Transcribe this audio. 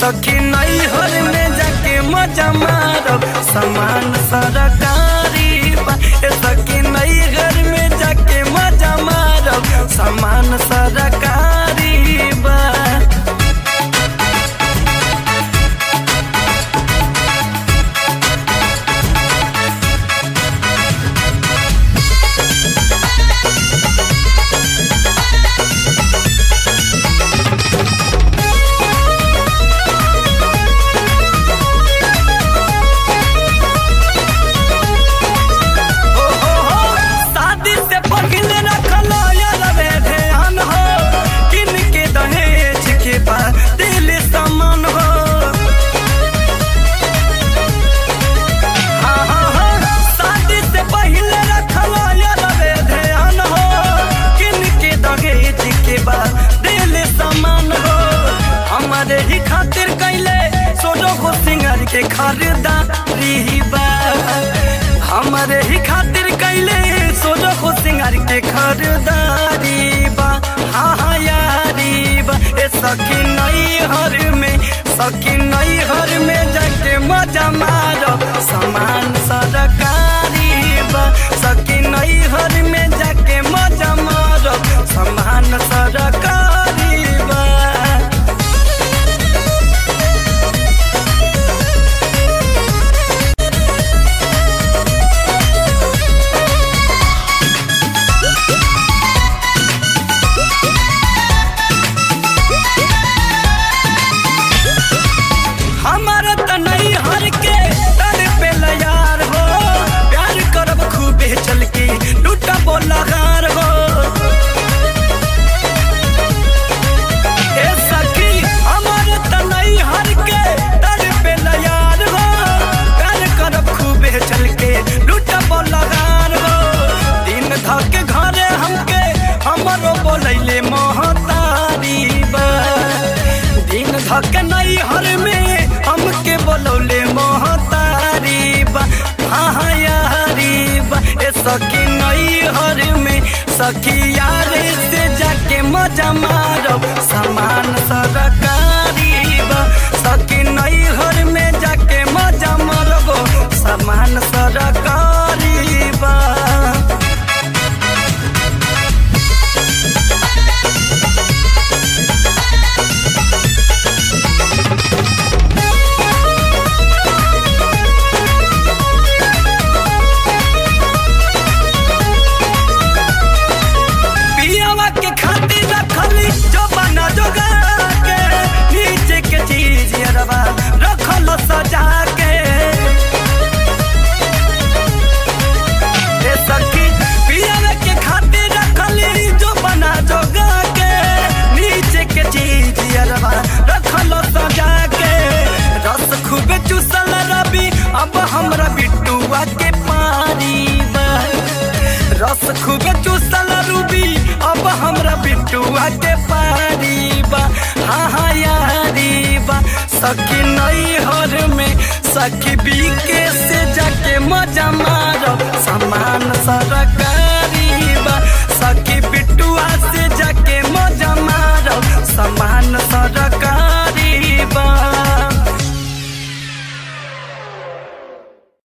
सखी नैहर में जाके मजा मारब सामान सरकारी बा ए सखी नैहर में जाके मजा मारब सामान सरकारी बा हो हो हो शादी से पहले रखलो यार रे ध्यान हो किन के दहेज के बा दिल समान हो हाँ हाँ हाँ शादी से पहले रखलो यार रे ध्यान हो किन के दहेज के बा दिल समान हो हमारे ही खातिर कैले सोनो को सिंगर के खरीदारी बा हमारे ही खातिर कैले सोनो को सिंगर के खरीदारी बा हाँ हाँ यारी बा ए सखी नई हर में सखी नई हर में जाके मजा मारो सामान सरकारी बा सखी नई हर में जाके मजा मारो सामान सरकारी बा हमारा त नहीं हर के तर पे यार हो प्यार करब खूबे चल के लूटा बोला गार हो ए सखी हमारा त नहीं हर के तर पे यार हो प्यार करब खूबे चल के लूटा बोला गार हो दिन धके घरे हमके हमरो बोलैले महतारी बा दिन धक नहीं हर में हमके बोलौले महतारी बा हाँ हाँ यारी बा ए सखी नहीं हर में सखी यारे से जाके मजा मारो सामान सरकारी बा सखी नहीं हर में जाके मजा मारबो सामान सरकारी बा पियावा के खातिर रखली जो बना जोगा के नीचे के चीज अरबा रखल सजा के ए सखी पियावा के खातिर रखली जो बना जोगा के नीचे के चीज अरबा रखल सजा के रस खूबे चूसल रवि अब हमरा बिट्टुआ के पारी बा रस खूबे चूसल रूबी अब हमरा बिट्टुआ के पारी बा हाँ हाँ यारी बा सखी नई हर में सखी बीके से जाके मजा मारो सामान सरकार